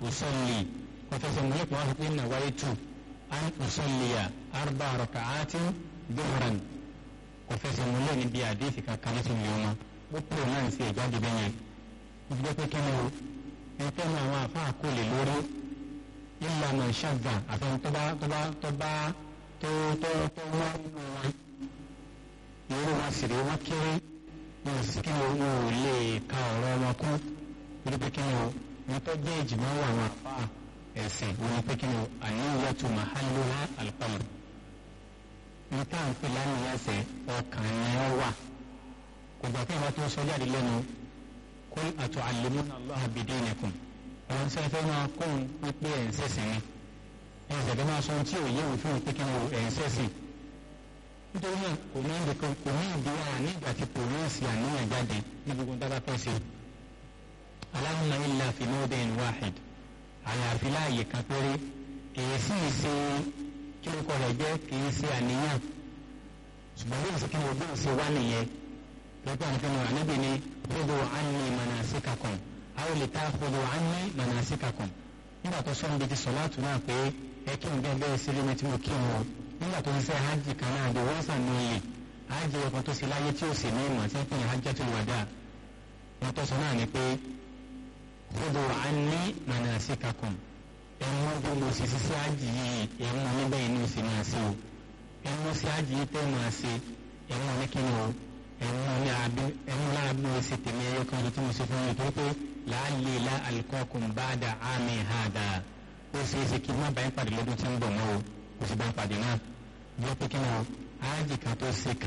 usalli kò fẹsẹ̀ múlẹ̀ kò wá fi pé nawaitu an usalliya arba raka'atin duhran kò fẹsẹ̀ múlẹ̀ níbi àdéhìí kankan ní tìǹbù wọn ó pè náà ń ṣe ìjáde bẹ́yẹn ìgbẹ́ pé kí ni o ẹ̀fẹ́ náà àwọn àfáà kò lè lórí illa man shadda àfẹn tó bá tó bá tó bá tó tó tó wọ́n nínú wọn irú wọn sì rí wọn kéré wọn sì kí ni wọn ò lè ka ọ̀rọ̀ wọn kú torí pé kí ni o wọn tó jẹ́ ìjìmọ̀ wà wọn àfáà ẹ̀sìn wọn ni pé kí ni o àníyàtò mahalluha al-qalb ní tá à ń pè lánìyàsẹ̀ ọkàn yẹn wà kò gbà pé àwọn tó ń sọ jáde lẹ́nu kul atu'allimuna Allaha bidinikum àwọn tí a fẹ́ máa kó ń pípé ẹ̀ ń sẹ̀sìn ni ẹ̀ ń sẹ̀dẹ̀ máa sọ ohun tí ò yẹ òfin òpin kí ẹ̀ ń sẹ̀sìn nítorí náà kò ní ìdí kan kò ní ìdí wa nígbà tí kò ní ìsì àníyàn jáde ní gbogbo dábà fẹ́ ṣe Allahumma illa fi mawdi'in wahid àyàfi láàyè kan péré kìí sì ṣe kí ló kọ rẹ̀ jẹ́ kìí ṣe àníyàn ṣùgbọ́n bí ìsìnkú ni ògbóhùn ṣe wá nìyẹn lọ́pọ̀ ànífẹ́ náà ànábì ni khudhu anni manasikakum aw litakhudhu anni manasikakum nígbà tó sọ́n bí ti sọ̀láàtù náà pé ẹ kí n bẹ́ẹ̀ bẹ́ẹ̀ sí lómi tí mo kí n wọ nígbà tó ń ṣe hajj kan náà di wọ́n sàn níyì hajj ọkàn tó ṣe láyé tí ó sì ní ìmọ̀ tí ń pè ní hajjatul wada wọn tó sọ náà ni pé khudhu anni manasikakum ẹ̀wọ̀n bí mo ṣe ṣiṣẹ́ hajj yìí ẹ̀wọ̀n níbẹ̀ inú sì máa ṣe o ẹ̀wọ̀n sí hajj yìí tẹ́ máa ṣe ẹ̀wọ̀n ní kí ni o ẹ̀wọ̀n ní abẹ́ ẹ̀wọ̀n láàbí mo ṣe tèmi ẹ̀yọ kan tó mo ṣe fún mi torí pé láàlè la alikọ́kùn ba'da àmì hàdà ó ṣe é ṣe kí n má bá yín pàdé lọ́dún tí ń bọ̀ mọ́ o kò sì bá ń pàdé náà bí ó pé kí ni o hajj kan tó ṣe ká